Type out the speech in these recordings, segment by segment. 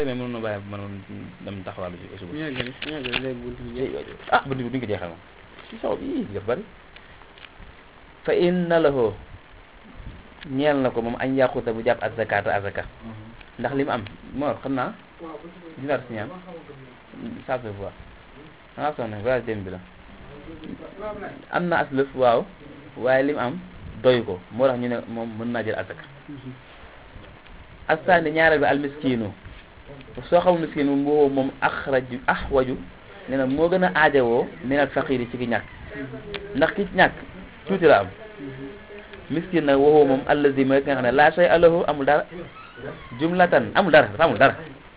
mais mënoon na bàyyi mënoon dem taxawaalu ji suba ñu yeggali ñu yeggali léegi buntu bi jeex. ah bunt bi duñ ko jeexal moom si saw bi dafa bëri fa inna lahu ñeel na ko moom añ yàquta bu jàpp azakata azaka ndax li mu am moo xam naa dinaar si ñaan ça se voit dangaa sonn voyage dem bi la am na aslëf waaw waaye li mu am doy ko moo tax ñu ne moom mën naa jël azaka astaani ñaareel bi almiskinu soo xamul miskin moom boo moom axraju axwaju nee na moo gën a aajowoo minal faqiri ci ki ñàkk ndax ki ñàkk tuuti la am miskin nag waxoo moom allazi mooy ki nga xam ne laa shay alahu amul dara jumlatan amul dara dafa amul dara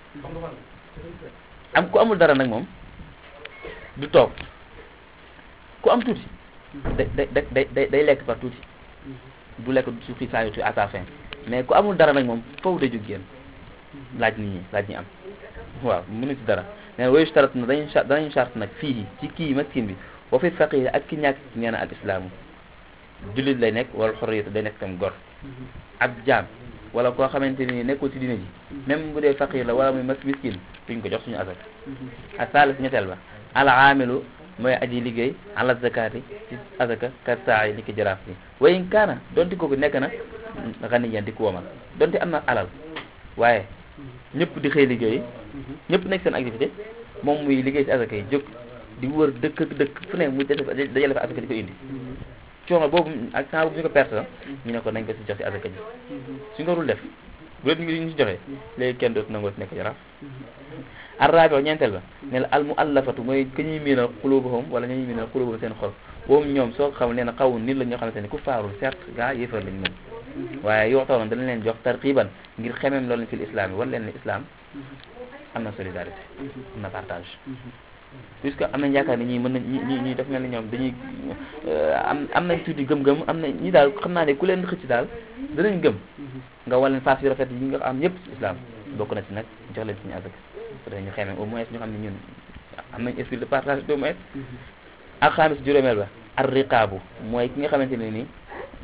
am ku amul dara nag moom du toog ku am tuuti day day day day day lekk par tuuti du lekk su xiif saa yu à sa fin mais ku amul dara nag moom foofu day jóg génn laaj nit ñi laaj ñi am waaw mënu ci dara nee na wayu starat na dañu danañu charte nag fii ci kii maskin bi wa fi faqir ak ki ñàkk nee na al islaamu jullit lay nekk wala xorriyatu day nekk tam gor ab jaam wala koo xamante ni nekkul ci dina ji même bu dee faqir la wala muy mas miskin duñ ko jox suñu asak ak saalis ñetteel ba al aamilu mooy aji liggéey ala zakati ci azaka kat saa yi ni ki jaraaf bi wayin kaana donte kooku nekk na xaniyan di ku womal donte am na alal waaye ñëpp di xëy liggéey ñëpp nekk seen activité moom muy liggéey ci azaka yi jóg di wër dëkk ak dëkk fu ne mu dajale fa azaka di ko indi coono boobu ak temps boobu ñu ko perte la ñu ne ko nañ ko si jox si azaka ji suñ ko dul def bu leen ñu si joxee léegi kenn dootu nangoo si nekk jaraaf arraabi ñeenteel ba ne la al muallafatu mooy ka ñuy miinal xulubuhum wala ñuy miinal xulubuhum seen xol boobu ñoom soo ko xam nee na xaw nit la ñoo xamante ne ku faarul certes gaa yéefar lañ moom waaye yoo tax dañ leen jox tarqiban ngir xemem loolu fil islam yi wan leen ne islam am na solidarité am na partage puisque am nañ yaakaar ni ñii mën nañ ñi ñi daf mel ni ñoom dañuy am am nañ tuuti gëm-gëm am na ñi daal xam naa ne ku leen xëcc daal danañ gëm nga wan leen face yu rafet yi nga am ñëpp islam bokk na ci nag jox leen suñu azak dañu xemem au moins ñu xam ne ñun am nañ esprit de partage au moins ak xaamis juróomeel ba ar riqaabu mooy ki nga xamante ne nii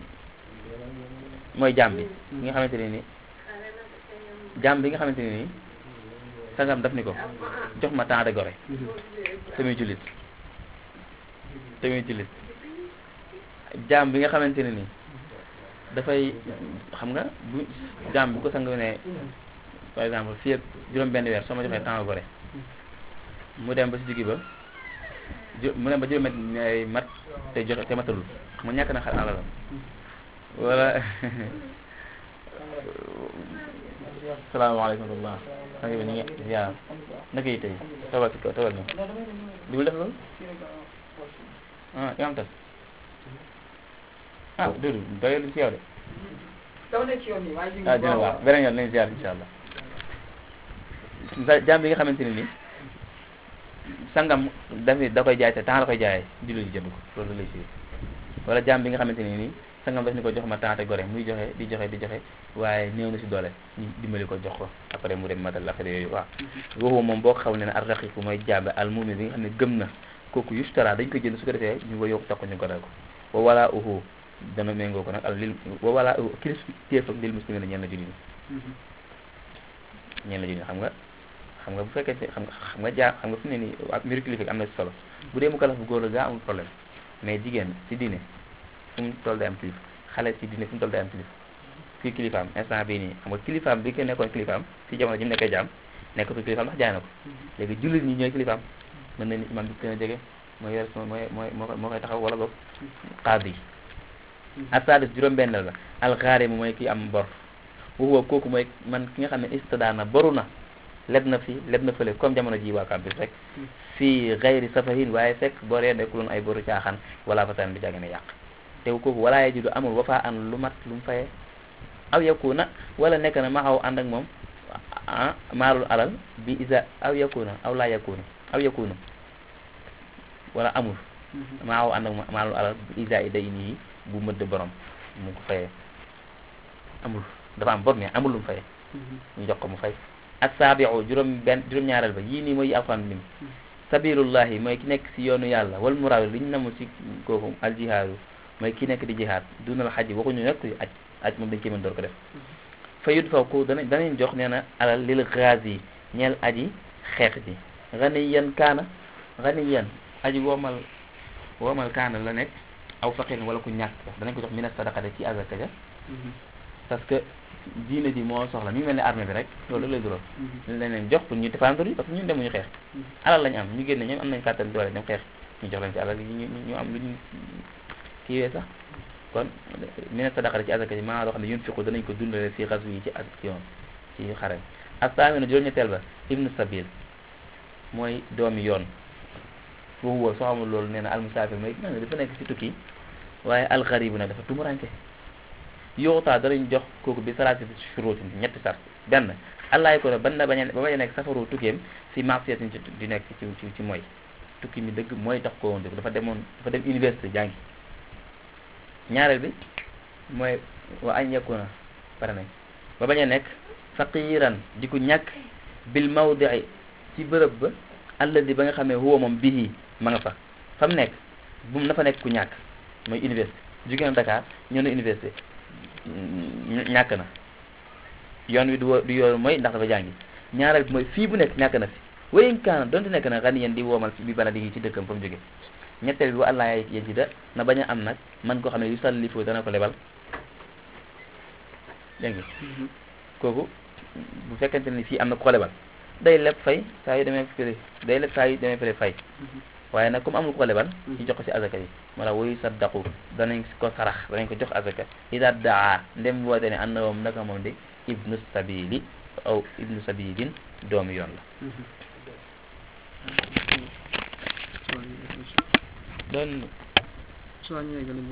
mooy jaam bi ki nga xamante ne nii jaam bi nga xamante ne nii sangam daf ni ko jox ma temps de gore tamit jullit tamit jullit jaam bi nga xamante ne nii dafay xam nga bu jaam bu ko sang ne par exemple fii ak juróom benn weer soo ma joxee temps de gore mu dem ba si digg ba mu dem ba juróom ay mat te joxe te matalul mu ñàkk na xar alalam wala salaamaaleykum wa rahmatulah maa ngi ñu ngi ziar naka yi tey tawal si kaw tawal ñu digul def loolu ah nga am tas ah Doudou doyul si yow de ah dina waaw beneen yoon nañ ziar incha allah jaam bi nga xamante ne ni sangam dafi da koy jaay te temps la koy jaayee jullit ji jënd ko loolu lay si wala jaam bi nga xamante ne nii sangam daf ni ko jox ma temps te gore muy joxe di joxe di joxe waaye néew na si doole ñu dimbali ko jox ko après mu dem matal affaire yooyu waaw waxu moom boo ko xaw ne ne ar raqiqu mooy jaabe al mumin bi nga xam ne gëm na kooku yustara dañ ko jënd su ko defee ñu ko yokk takko ñu goreel ko wa wala uhu dana méngoo ko nag al lil wa wala uhu kilis téef ak lil muslimin ñeen la jullit ñeen la jullit xam nga xam nga bu fekkee xam nga xam nga jaa xam nga fi mu ne nii ak mbiru kilifa am na si solo bu dee mu kalaf bu góor la gaa amul problème mais jigéen ci diine fu mu toll day am kilifa xale ci diine fu mu toll day am kilifa fii kilifaam instant bii nii xam nga kilifaam bi ko nekkoon kilifaam ci jamono ji mu nekkee jaam nekkatul kilifaam ndax jaay na ko léegi jullit ñi ñooy kilifaam mën na ni imam bi gën a jege mooy yor mooy mooy moo koy taxaw wala boog qaadi asadis juróom-benneel la alxaarim mooy ki am bor waxuwa kooku mooy man ki nga xam ne istadaana boru na leb na fi leb na fële comme jamono ji waa campus rek fii xayri safahin waaye fekk boree nekkuloon ay boru caaxaan wala fataan bi jàgg ne yàq te kooku walaa ye judu amul wa faa an lu mat lu mu fayee aw yakuna wala nekk na ma xaw ànd ak moom ah maalul alal bi isa aw yakuna aw laa yakuna aw yakuna wala amul ma xaw ànd ak maalul alal bi isa i day nii bu mëdd borom mu ko fayee amul dafa am bor mais amul lu mu fayee ñu jox ko mu fay ak saabiu juróom benn juróom-ñaareel ba yii nii mooy yi alxuraan lim sabilullahi mooy ki nekk si yoonu yàlla wal muraad li ñu namu si kooku al jihaadu mooy ki nekk di jihaad dunal xaj waxuñu nekk aj aj moom dañ cee mën door ko def fa yud faw ko dana danañ jox nee na alal lil ghazi ñeel aji xeex ji ganiyan kaana ganiyan aji woomal woomal kaana la nekk aw faqirin wala ku ñàkk sax danañ ko jox mina sadaqate ci azaka ja parce que diine ji moo soxla mi ngi mel ne armée bi rek loolu lay dural ñu leen leen jox pour ñu défendre yi parce que ñun demuñu xeex alal lañu am ñu génne ñoom am nañ kàttan doole dem xeex ñu jox leen ci alal yi ñu ñu am lu ñu kiiwee sax kon mina sadaqate ci azaka ji maanaam loo xam ne yun fiqu danañ ko dundale si xas yi ci action ci xare astaamino juróom-ñetteel ba ibnu sabil mooy doomi yoon foofu woo soo xamul loolu nee na almusaafir mooy nga ne dafa nekk si tukki waaye alxaribu nag dafa tumuranke yoxutaa danañ jox kooku bi salaati shuruutin ñetti sart benn allaay ko ne ban na bañ a ba bañ a nekk safaru tukkeem si marsiyatin ci di nekk ci ci ci mooy tukki mi dëgg mooy tax ko woon dëgg dafa demoon dafa dem université jàngi ñaareel bi mooy wa añ yakuna pare nañ ba bañ a nekk faqiran di ko ñàkk bil mawdii ci bërëb ba alladi ba nga xamee huwa moom bihi ma nga fa fa mu nekk bu mu na fa nekk ku ñàkk mooy université jóge na Dakar ñëw na université ñàkk na yoon wi du wo- du yoon mooy ndax dafa jàngi ñaareel bi mooy fii bu nekk ñàkk na fi wayin kaana donte nekk na xani yeen di woomal bi bala di ci dëkkam fa mu jóge ñetteel bi wa allah yaay yéen ci da na bañ a am nag man koo xam ne yu sallifoo dana ko lebal dégg nga kooku bu fekkente ni fii am na ko lebal day leb fay saa yu demee fële day leb saa yu demee fële fay waaye nag comme amul ko lebal ñu jox ko ci azaka yi wala woyu saddaqu danañ ko sarax danañ ko jox azaka ida daa ndem woote ne ànd na moom naka moom di ibnu sabili aw ibnu sabilin doomu yoon la doon soo ñëwee